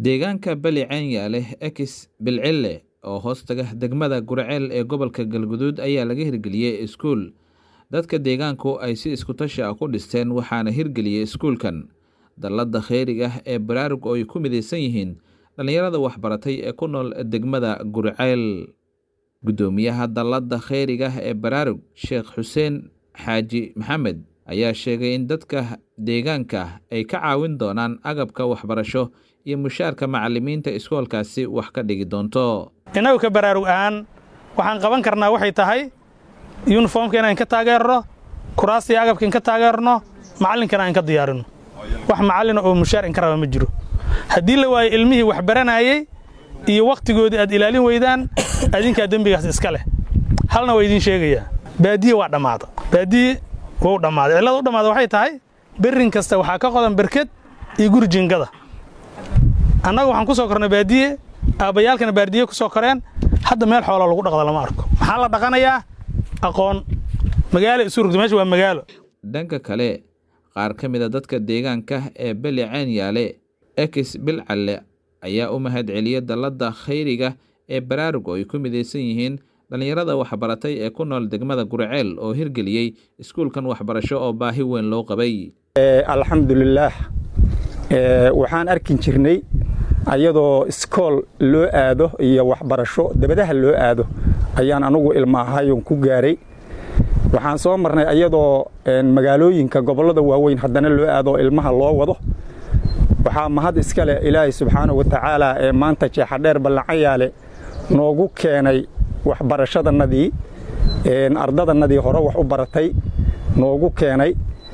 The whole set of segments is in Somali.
deegaanka beli caanyaale ex bilcille oo hoostaga degmada gurceel ee gobolka galguduud ayaa laga hirgeliyey iskuul dadka deegaanku ay si iskutashi ah ku dhisteen waxaana hirgeliyey iskuulkan dallada kheyriga ee baraarug oo ay ku midaysan yihiin dhallinyarada waxbaratay ee ku nool degmada gurceel guddoomiyaha dallada kheyriga ee baraarug sheekh xuseen xaaji maxamed ayaa sheegay in dadka deegaanka ay ka caawin doonaan agabka waxbarasho iyo mushaarka macalimiinta iskoolkaasi wax ka dhigi doonto innagu ka baraarug ahaan waxaan qaban karnaa waxay tahay yuniformka inaan ka taageerno kuraastii agabka in ka taageerno macallinkana aan ka diyaarinno wax macallina oo mushaar inka raba ma jiro haddii la waayo ilmihii wax baranayey iyo wakhtigoodii aad ilaalin weydaan adinkaa dembigaas iska leh halna waa idiin sheegayaa baadiye waa dhammaada baadiye wuu dhammaaday cillada u dhammaada waxay tahay berrin kasta waxaa ka qodan berked iyo guri jingada annagu waxaan ku soo kornay baadiye aabbayaalkana baardiye ku soo koreen hadda meel xooloo lagu dhaqda lama arko maxaa la dhaqanayaa aqoon magaalo isu rugta meesha waa magaalo dhanka kale qaar ka mid a dadka deegaanka ee beli caanyaale ex bilcalle ayaa u mahad celiyey dallada khayriga ee baraarug oo ay ku midaysan yihiin dhallinyarada waxbaratay ee ku nool degmada gurceel oo hirgeliyey iskuulkan waxbarasho oo baahi weyn loo qabay alxamdulilaah waxaan arkin jirnay ayadoo iskool loo aado iyo waxbarasho dabadaha loo aado ayaan anugu ilma ahayon ku gaaray waxaan soo marnay ayadoo magaalooyinka gobollada waaweyn haddana loo aado ilmaha loo wado waxaa mahad iska leh ilaahay subxaana wa tacaala ee maanta jeexadheer ballacayaale noogu keenay waxbarashadannadii ardadannadii hore wax u baratay noogu keenay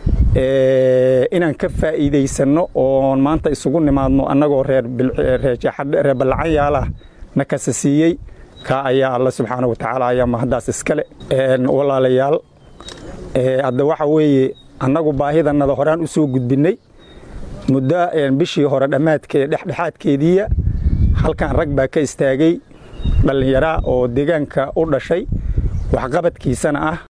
inaan ka faa'iidaysanno oon maanta isugu nimaadno annagoo reer ballacayaalah na kasa siiyey kaa ayaa alla subxaana wa tacaala ayaa mahaddaas iskale walaalayaal hadda waxa weeye annagu baahidannada horaan u soo gudbinnay muddo bishii hore dhammaadkee dhexdhexaadkeediiya halkan rag baa ka istaagay dhallinyaraa oo deegaanka u dhashay waxqabadkiisana ah